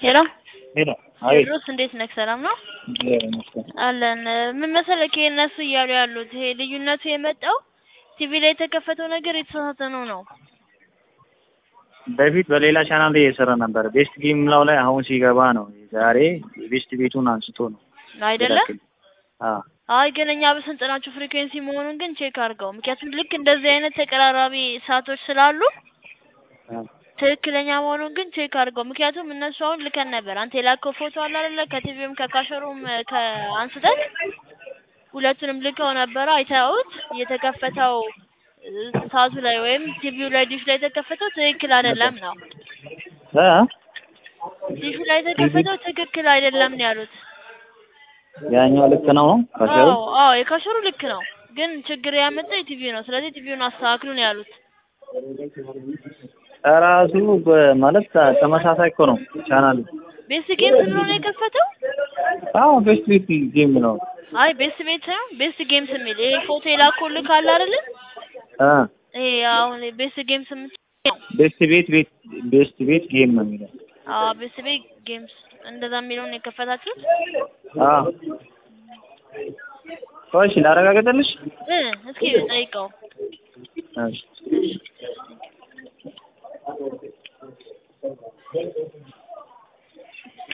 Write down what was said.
ሄሎ ሄሎ አቤት ቴዎድሮስ እንዴት ነህ? ሰላም ነው እግዚአብሔር ይመስገን። አለን። ምን መሰለህ ይሄ እነሱ እያሉ ያሉት ይሄ ልዩነቱ የመጣው ቲቪ ላይ የተከፈተው ነገር የተሳሳተ ነው ነው በፊት በሌላ ቻናል ላይ እየሰራ ነበር። ቤስት ጌም ላው ላይ አሁን ሲገባ ነው። ዛሬ ቤስት ቤቱን አንስቶ ነው አይደለም? አዎ አይ ግን እኛ በስልጠናችሁ ፍሪኩዌንሲ መሆኑን ግን ቼክ አድርገው። ምክንያቱም ልክ እንደዚህ አይነት ተቀራራቢ ሰዓቶች ስላሉ አዎ ትክክለኛ መሆኑን ግን ቼክ አድርገው። ምክንያቱም እነሱ አሁን ልከን ነበር። አንተ የላከው ፎቶ አለ አይደለ? ከቲቪም ከካሸሩም ከአንስተን ሁለቱንም ልከው ነበረ። አይተውት የተከፈተው ሰዓቱ ላይ ወይም ቲቪው ላይ ዲሽ ላይ የተከፈተው ትክክል አይደለም ነው። እ ዲሹ ላይ የተከፈተው ትክክል አይደለም ነው ያሉት። ያኛው ልክ ነው ካሸሩ አዎ አዎ የካሸሩ ልክ ነው፣ ግን ችግር ያመጣው የቲቪው ነው። ስለዚህ ቲቪውን አስተካክሉ ነው ያሉት። ራሱ ማለት ተመሳሳይ እኮ ነው ቻናሉ። ቤስት ጌምስ ብሎ ነው የከፈተው። አዎ ቤስት ቤት ጌም ነው። አይ ቤስት ቤት ሳይሆን ቤስት ጌምስ የሚል ይሄ ፎቶ የላኩልህ ካለ አይደለ? አ ይሄ አሁን ቤስት ጌምስ የምትለው ቤስት ቤት ቤት ቤስት ቤት ጌም ነው የሚለው። አዎ ቤስት ቤት ጌምስ እንደዛ የሚለውን ነው የከፈታችሁት? አዎ እሺ ላረጋግጥልሽ። እ እስኪ ጠይቀው። እሺ እሺ